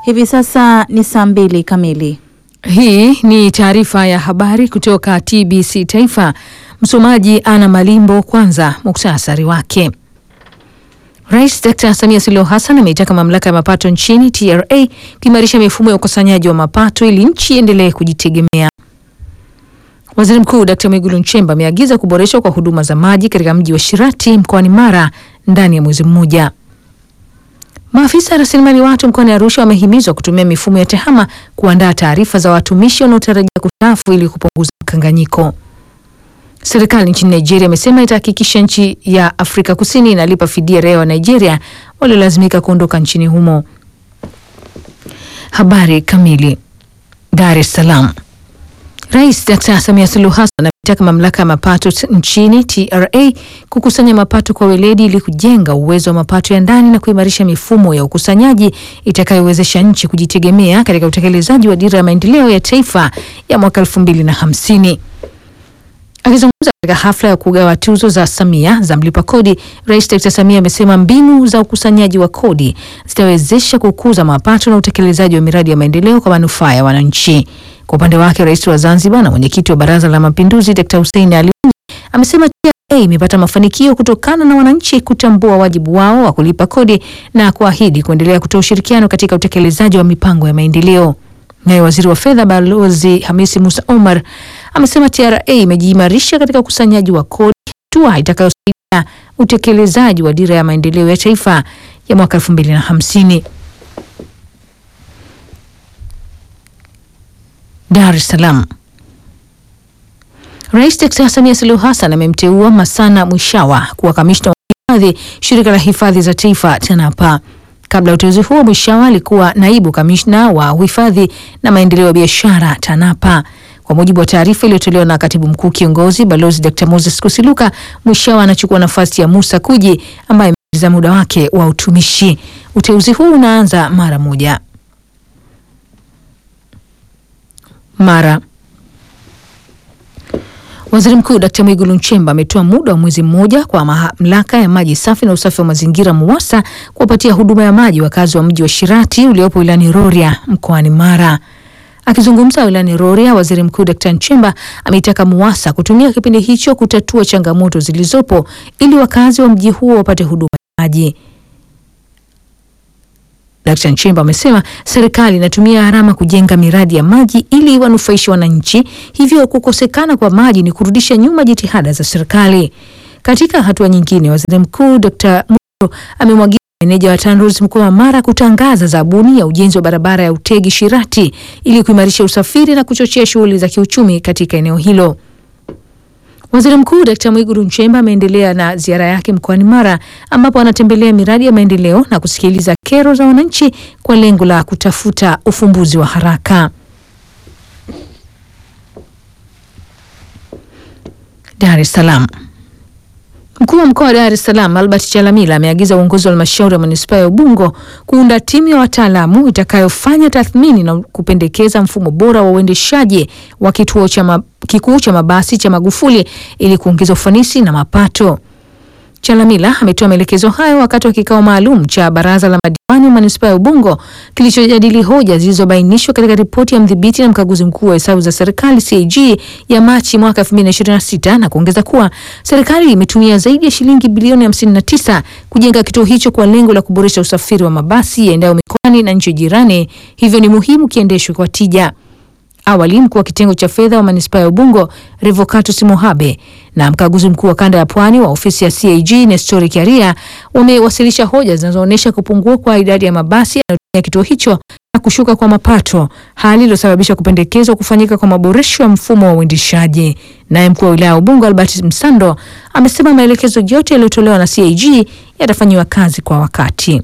Hivi sasa ni saa mbili kamili. Hii ni taarifa ya habari kutoka TBC Taifa. Msomaji Ana Malimbo. Kwanza muktasari wake. Rais Dr. Samia Suluhu Hassan ameitaka mamlaka ya mapato nchini TRA kuimarisha mifumo ya ukusanyaji wa mapato ili nchi iendelee kujitegemea. Waziri Mkuu Dr. Mwigulu Nchemba ameagiza kuboreshwa kwa huduma za maji katika mji wa Shirati mkoani Mara ndani ya mwezi mmoja. Maafisa rasilimali watu mkoani Arusha wamehimizwa kutumia mifumo ya TEHAMA kuandaa taarifa za watumishi wanaotarajia kustaafu ili kupunguza mkanganyiko. Serikali nchini Nigeria imesema itahakikisha nchi ya Afrika Kusini inalipa fidia raia wa Nigeria waliolazimika kuondoka nchini humo. Habari kamili. Dar es Salaam. Rais Dr. Samia Suluhu Hassan ametaka mamlaka ya mapato nchini TRA kukusanya mapato kwa weledi ili kujenga uwezo wa mapato ya ndani na kuimarisha mifumo ya ukusanyaji itakayowezesha nchi kujitegemea katika utekelezaji wa dira ya maendeleo ya taifa ya mwaka elfu mbili na hamsini. Akizungumza katika hafla ya kugawa tuzo za Samia za mlipa kodi, Rais Dr. Samia amesema mbinu za ukusanyaji wa kodi zitawezesha kukuza mapato na utekelezaji wa miradi ya maendeleo kwa manufaa ya wananchi. Kwa upande wake, Rais wa Zanzibar na mwenyekiti wa Baraza la Mapinduzi Dr. Hussein Ali amesema TRA imepata mafanikio kutokana na wananchi kutambua wajibu wao wa kulipa kodi na kuahidi kuendelea kutoa ushirikiano katika utekelezaji wa mipango ya maendeleo. Naye waziri wa fedha Balozi Hamisi Musa Omar amesema TRA imejiimarisha katika ukusanyaji wa kodi, hatua itakayosaidia utekelezaji wa dira ya maendeleo ya taifa ya mwaka elfu mbili na hamsini. Dar es Salaam. Rais Dkt. Samia Suluhu Hassan amemteua Masana Mwishawa kuwa kamishna wa hifadhi shirika la hifadhi za taifa TANAPA. Kabla ya uteuzi huo, Mwishawa alikuwa naibu kamishna wa uhifadhi na maendeleo ya biashara TANAPA. Kwa mujibu wa taarifa iliyotolewa na katibu mkuu kiongozi Balozi Dr. Moses Kusiluka, Mwishawa anachukua nafasi ya Musa Kuji ambaye amemaliza muda wake wa utumishi. Uteuzi huu unaanza mara moja. Mara Waziri Mkuu Dkt. Mwigulu Nchemba ametoa muda wa mwezi mmoja kwa mamlaka ya maji safi na usafi wa mazingira MUWASA kuwapatia huduma ya maji wakazi wa mji wa Shirati uliopo wilayani Rorya mkoani Mara. Akizungumza wilayani Rorya, Waziri Mkuu Dkt. Nchemba ameitaka MUWASA kutumia kipindi hicho kutatua changamoto zilizopo ili wakazi wa mji huo wapate huduma ya maji. Dkt. Nchemba amesema serikali inatumia gharama kujenga miradi ya maji ili wanufaishe wananchi, hivyo kukosekana kwa maji ni kurudisha nyuma jitihada za serikali. Katika hatua nyingine, Waziri Mkuu Dkt. Muro amemwagiza meneja wa TANROADS mkoa wa Mara kutangaza zabuni ya ujenzi wa barabara ya Utegi Shirati ili kuimarisha usafiri na kuchochea shughuli za kiuchumi katika eneo hilo. Waziri Mkuu Dkt. Mwigulu Nchemba ameendelea na ziara yake mkoani Mara ambapo anatembelea miradi ya maendeleo na kusikiliza kero za wananchi kwa lengo la kutafuta ufumbuzi wa haraka. Dar es Salaam. Mkuu wa mkoa wa Dar es Salaam Albert Chalamila ameagiza uongozi wa halmashauri ya manispaa ya Ubungo kuunda timu ya wataalamu itakayofanya tathmini na kupendekeza mfumo bora wa uendeshaji wa kituo cha ma, kikuu cha mabasi cha Magufuli ili kuongeza ufanisi na mapato. Chalamila ametoa maelekezo hayo wakati wa kikao maalum cha baraza la madiwani wa manispaa ya Ubungo kilichojadili hoja zilizobainishwa katika ripoti ya mdhibiti na mkaguzi mkuu wa hesabu za serikali CAG ya Machi mwaka 2026 na kuongeza kuwa serikali imetumia zaidi ya shilingi bilioni 59 kujenga kituo hicho kwa lengo la kuboresha usafiri wa mabasi yaendayo mikoani na nchi jirani, hivyo ni muhimu kiendeshwe kwa tija. Awali mkuu wa kitengo cha fedha wa manispaa ya Ubungo Revocatus Mohabe na mkaguzi mkuu wa kanda ya Pwani wa ofisi ya CAG Nestori Kiaria wamewasilisha hoja zinazoonyesha kupungua kwa idadi ya mabasi yanayotumia kituo hicho na kushuka kwa mapato, hali iliyosababisha kupendekezwa kufanyika kwa maboresho ya mfumo wa uendeshaji. Naye mkuu wa wilaya ya Ubungo Albert Msando amesema maelekezo yote yaliyotolewa na CAG yatafanyiwa kazi kwa wakati.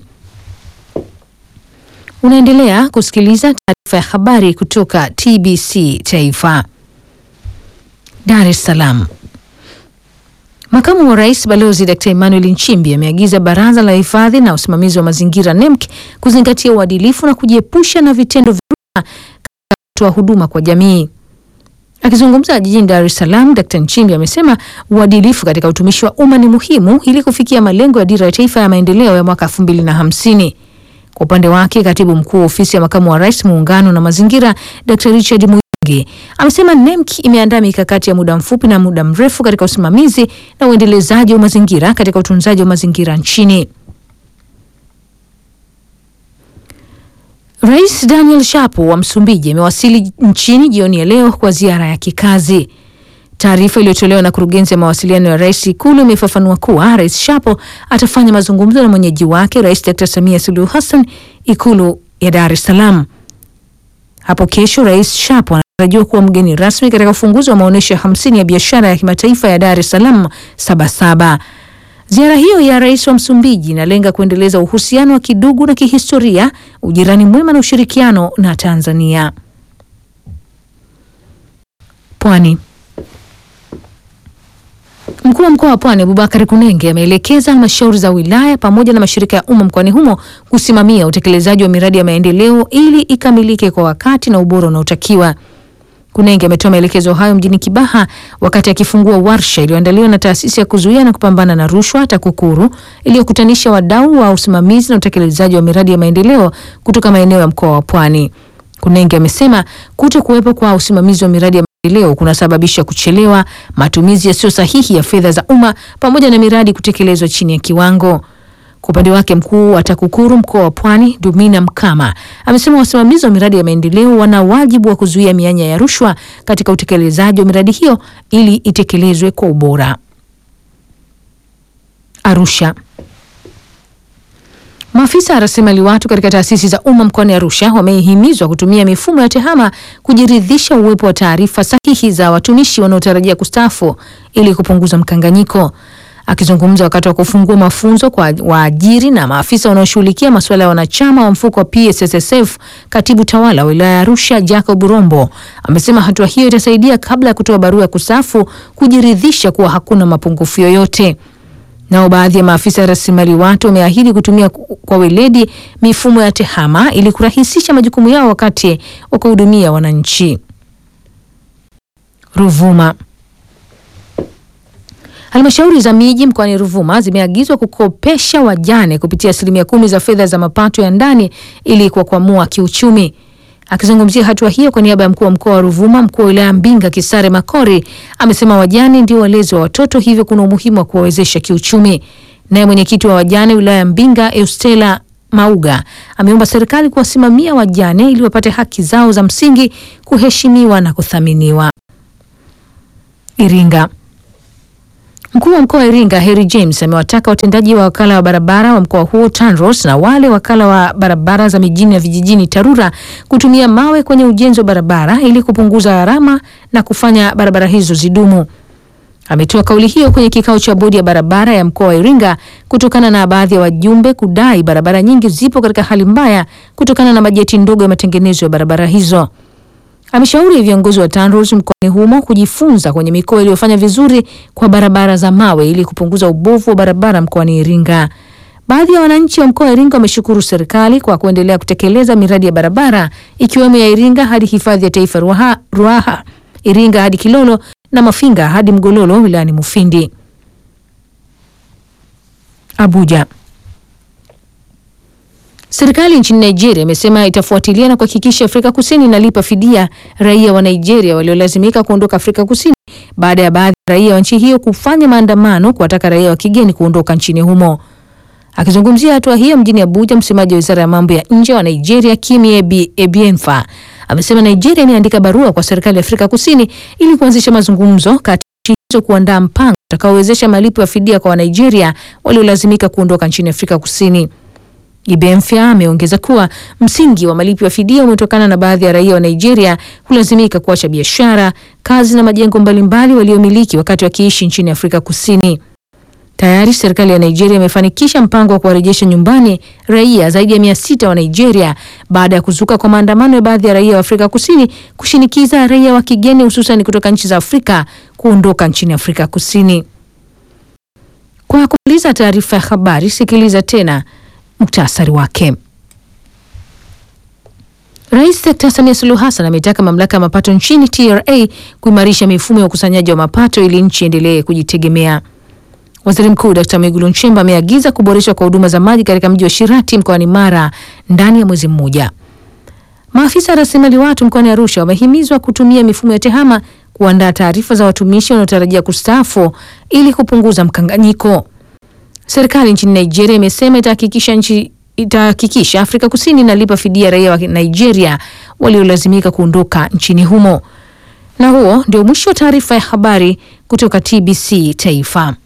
Unaendelea kusikiliza taarifa ya habari kutoka TBC Taifa. Dar es Salaam. Makamu wa Rais Balozi Dkt. Emmanuel Nchimbi ameagiza Baraza la Hifadhi na Usimamizi wa Mazingira NEMC kuzingatia uadilifu na kujiepusha na vitendo vya rushwa katika kutoa huduma kwa jamii. Akizungumza jijini Dar es Salaam, Dkt. Nchimbi amesema uadilifu katika utumishi wa umma ni muhimu ili kufikia malengo ya Dira ya Taifa ya Maendeleo ya mwaka 2050. Kwa upande wake, katibu mkuu wa ofisi ya makamu wa rais muungano na mazingira, Dr Richard Muyingi amesema NEMC imeandaa mikakati ya muda mfupi na muda mrefu katika usimamizi na uendelezaji wa mazingira katika utunzaji wa mazingira nchini. Rais Daniel Shapo wa Msumbiji amewasili nchini jioni ya leo kwa ziara ya kikazi. Taarifa iliyotolewa na kurugenzi ya mawasiliano ya rais Ikulu imefafanua kuwa Rais Shapo atafanya mazungumzo na mwenyeji wake Rais Dr Samia Suluhu Hassan Ikulu ya Dar es Salaam. Hapo kesho Rais Shapo anatarajiwa kuwa mgeni rasmi katika ufunguzi wa maonyesho ya hamsini ya biashara ya kimataifa ya Dar es Salaam Sabasaba. Ziara hiyo ya rais wa Msumbiji inalenga kuendeleza uhusiano wa kidugu na kihistoria, ujirani mwema na ushirikiano na Tanzania. Pwani. Mkuu wa mkoa wa Pwani Abubakar Kunenge ameelekeza halmashauri za wilaya pamoja na mashirika ya umma mkoani humo kusimamia utekelezaji wa miradi ya maendeleo ili ikamilike kwa wakati na ubora unaotakiwa. Kunenge ametoa maelekezo hayo mjini Kibaha wakati akifungua warsha iliyoandaliwa na taasisi ya kuzuia na kupambana na rushwa TAKUKURU iliyokutanisha wadau wa usimamizi na utekelezaji wa miradi ya maendeleo kutoka maeneo ya mkoa wa Pwani. Kunenge amesema kuto kuwepo kwa usimamizi wa miradi ya maendeleo kunasababisha kuchelewa, matumizi yasiyo sahihi ya fedha za umma pamoja na miradi kutekelezwa chini ya kiwango. Kwa upande wake mkuu wa TAKUKURU mkoa wa Pwani Dumina Mkama amesema wasimamizi wa miradi ya maendeleo wana wajibu wa kuzuia mianya ya rushwa katika utekelezaji wa miradi hiyo ili itekelezwe kwa ubora. Arusha. Maafisa rasilimali watu katika taasisi za umma mkoani Arusha wamehimizwa kutumia mifumo ya TEHAMA kujiridhisha uwepo wa taarifa sahihi za watumishi wanaotarajia kustaafu ili kupunguza mkanganyiko. Akizungumza wakati wa kufungua mafunzo kwa waajiri na maafisa wanaoshughulikia masuala ya wanachama wa mfuko wa PSSSF, katibu tawala wa wilaya ya Arusha Jacob Rombo amesema hatua hiyo itasaidia kabla ya kutoa barua ya kustaafu kujiridhisha kuwa hakuna mapungufu yoyote. Nao baadhi ya maafisa ya rasilimali watu wameahidi kutumia kwa weledi mifumo ya TEHAMA ili kurahisisha majukumu yao wakati wa kuhudumia wananchi. Ruvuma. Halmashauri za miji mkoani Ruvuma zimeagizwa kukopesha wajane kupitia asilimia kumi za fedha za mapato ya ndani ili kuwakwamua kiuchumi. Akizungumzia hatua hiyo kwa niaba ya mkuu wa mkoa wa Ruvuma, mkuu wa wilaya Mbinga Kisare Makori amesema wajane ndio walezi wa watoto, hivyo kuna umuhimu wa kuwawezesha kiuchumi. Naye mwenyekiti wa wajane wilaya ya Mbinga Eustela Mauga ameomba serikali kuwasimamia wajane ili wapate haki zao za msingi kuheshimiwa na kuthaminiwa. Iringa. Mkuu wa mkoa wa Iringa Harry James amewataka watendaji wa wakala wa barabara wa mkoa huo TANROADS na wale wakala wa barabara za mijini na vijijini TARURA kutumia mawe kwenye ujenzi wa barabara ili kupunguza gharama na kufanya barabara hizo zidumu. Ametoa kauli hiyo kwenye kikao cha bodi ya barabara ya mkoa wa Iringa kutokana na baadhi ya wajumbe kudai barabara nyingi zipo katika hali mbaya kutokana na bajeti ndogo ya matengenezo ya barabara hizo. Ameshauri viongozi wa TANROADS mkoani humo kujifunza kwenye mikoa iliyofanya vizuri kwa barabara za mawe ili kupunguza ubovu wa barabara mkoani Iringa. Baadhi ya wananchi wa mkoa wa Iringa wameshukuru serikali kwa kuendelea kutekeleza miradi ya barabara ikiwemo ya Iringa hadi hifadhi ya taifa Ruaha, Ruaha, Iringa hadi Kilolo na Mafinga hadi Mgololo wilayani Mufindi. Abuja. Serikali nchini Nigeria imesema itafuatilia na kuhakikisha Afrika Kusini inalipa fidia raia wa Nigeria waliolazimika kuondoka Afrika Kusini baada ya baadhi ya raia wa nchi hiyo kufanya maandamano kuwataka raia wa kigeni kuondoka nchini humo. Akizungumzia hatua hiyo mjini Abuja, msemaji wa wizara ya mambo ya nje wa Nigeria Kimi Ebi, Ebienfa amesema Nigeria imeandika barua kwa serikali ya Afrika Kusini ili kuanzisha mazungumzo kati ya nchi hizo kuandaa mpango utakaowezesha malipo ya fidia kwa Wanigeria waliolazimika kuondoka nchini Afrika Kusini. Ibemfya ameongeza kuwa msingi wa malipo ya fidia umetokana na baadhi ya raia wa Nigeria kulazimika kuacha biashara, kazi na majengo mbalimbali waliomiliki wakati wakiishi nchini Afrika Kusini. Tayari serikali ya Nigeria imefanikisha mpango wa kuwarejesha nyumbani raia zaidi ya mia sita wa Nigeria baada ya kuzuka kwa maandamano ya baadhi ya raia wa Afrika Kusini kushinikiza raia wa kigeni hususan kutoka nchi za Afrika kuondoka nchini Afrika Kusini. Kwa kumaliza taarifa ya habari, sikiliza tena muktasari wake. Rais Dkt. Samia Suluhu Hassan ametaka mamlaka ya mapato nchini TRA kuimarisha mifumo ya ukusanyaji wa mapato ili nchi endelee kujitegemea. Waziri Mkuu Dkt. Mwigulu Nchemba ameagiza kuboreshwa kwa huduma za maji katika mji wa Shirati mkoani Mara ndani ya mwezi mmoja. Maafisa rasilimali watu mkoani Arusha wamehimizwa kutumia mifumo ya TEHAMA kuandaa taarifa za watumishi wanaotarajia kustaafu ili kupunguza mkanganyiko. Serikali nchini Nigeria imesema itahakikisha nchi itahakikisha Afrika Kusini inalipa fidia raia wa Nigeria waliolazimika kuondoka nchini humo. Na huo ndio mwisho wa taarifa ya habari kutoka TBC Taifa.